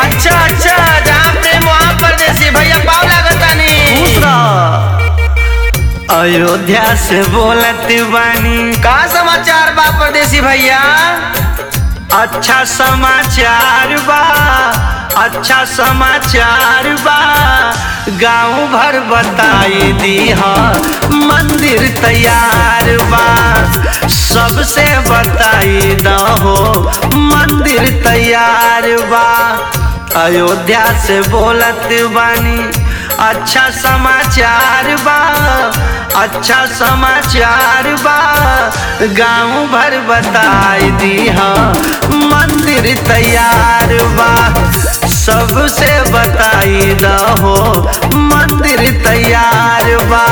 अच्छा अच्छा जहाँ प्रेम वहाँ परदेसी भैया पाव लागतानी खुश रह। अयोध्या से बोलत बानी का समाचार बा परदेसी भैया अच्छा समाचार बा अच्छा समाचार बा गांव भर बताई दी मंदिर तैयार बा सबसे बताई दहो मंदिर तैयार बा अयोध्या से बोलत बानी अच्छा समाचार बा अच्छा समाचार बा गांव भर बताई दी मंदिर तैयार बा सबसे बताई दहो मंदिर तैयार बा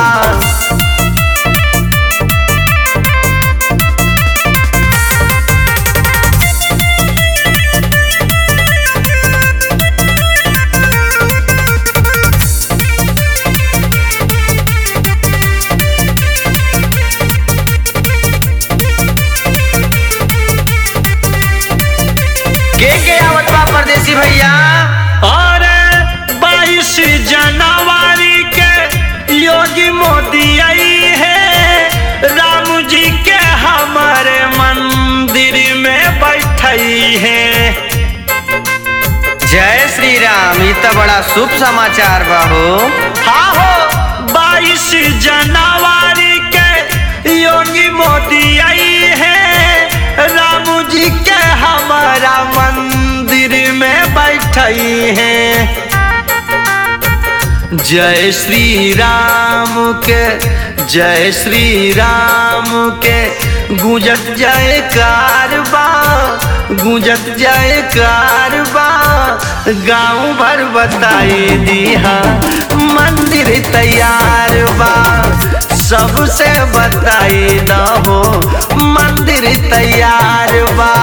के के आवत बा परदेसी भैया और बाईस जनवरी के योगी मोदी आई है राम जी के हमारे मंदिर में बैठई है जय श्री राम ये तो बड़ा शुभ समाचार बा हो हाँ हो बाईस जनवरी के योगी मोदी आई है राम जी के हमारा मंदिर में बैठई है जय श्री राम के जय श्री राम के गूंजत जाए कारबा गूंजत जाए कारबा गांव भर बताई दिया मंदिर तैयार बा सबसे बताई दहो मंदिर तैयार बा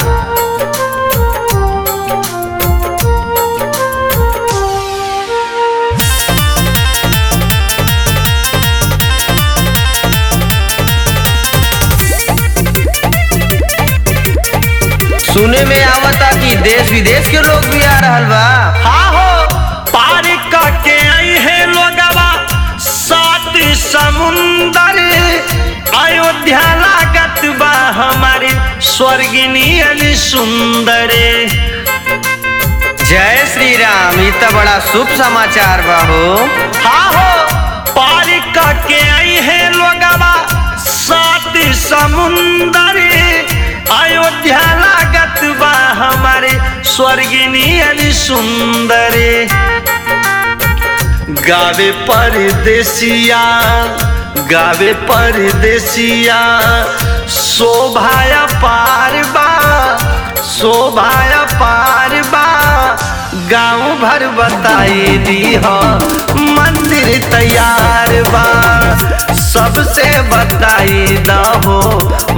सुने में आवता कि देश विदेश के लोग भी आ रहल बा हाँ हो पार करके आई है लोगवा सात समुंदर अयोध्या लागत बा हमारी स्वर्गिनी अली सुंदर जय श्री राम ये तो बड़ा शुभ समाचार बा हो हाँ हो पार करके आई है लोगवा सात समुंदर अयोध्या लागत बा हमारे स्वर्गिनी अली सुंदर गावे परदेसिया गावे परदेसिया शोभाया पार बा शोभाया पार बा गाँव भर बताई दी हो मंदिर तैयार बा सबसे बताई दहो